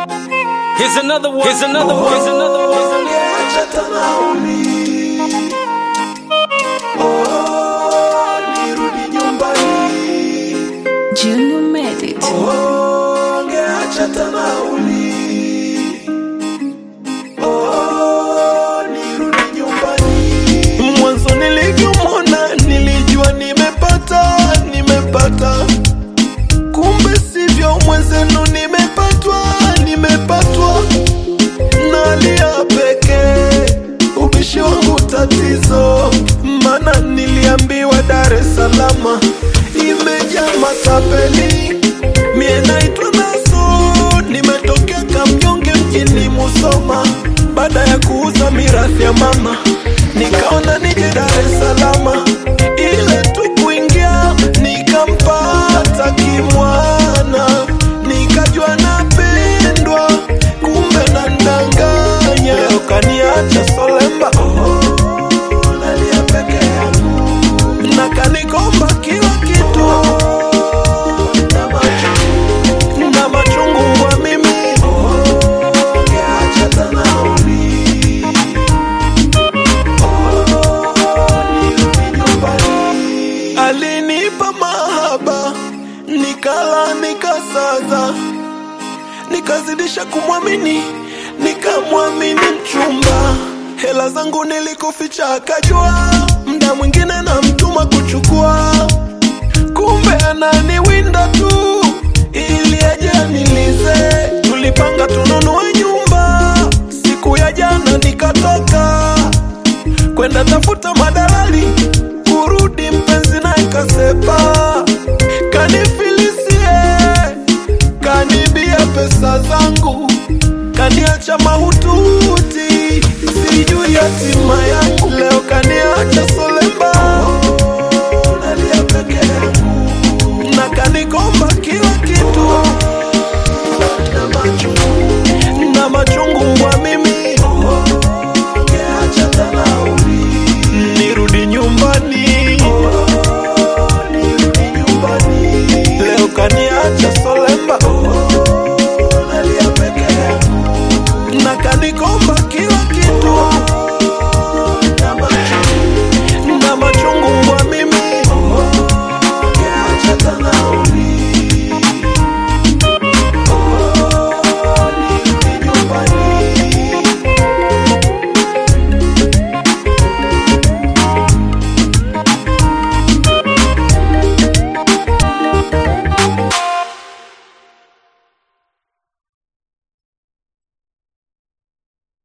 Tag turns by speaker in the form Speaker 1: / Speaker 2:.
Speaker 1: Here's another one. Here's another one. Here's another one. Here's another one.
Speaker 2: Acha nauli. Oh, nirudi nyumbani.
Speaker 3: Junior made it.
Speaker 2: Oh, ngeacha nauli. Oh, nirudi nyumbani. Mwanzo nilivyomwona nilijua nimepata, nimepata. Kumbe sivyo mwenzenu nimepatwa, nimepatwa. Nalia pekee, ubishi wangu tatizo, mana niliambiwa Dar es Salaam imejaa matapeli. Mie naitwa Naso, nimetokea Kamnyonge mjini Musoma. Baada ya kuuza mirathi ya mama, nikaona nije Dar es Salaam, ile tu kuingia nikampata kimwana, nikajua napendwa, kumbe nandanganya. Leo kaniacha solemba, oh, nalia peke yangu na kanikomba kila kitu na machungu, na machungu kwa mimi Ungeacha tanauli. Nirudi nyumbani. alinipa mahaba nikala nikasaza nikazidisha kumwamini nikamwamini mchumba hela zangu nilikuficha akajua mda mwingine na mtuma kuchukua kumbe ananiwinda tu ili aje anilize tulipanga tununue nyumba siku ya jana nikatoka kwenda tafuta madalali kurudi mpenzi naye kasepa kanifilisie kanibia pesa zangu kaniacha mahututi sijui hatima yangu leo kaniacha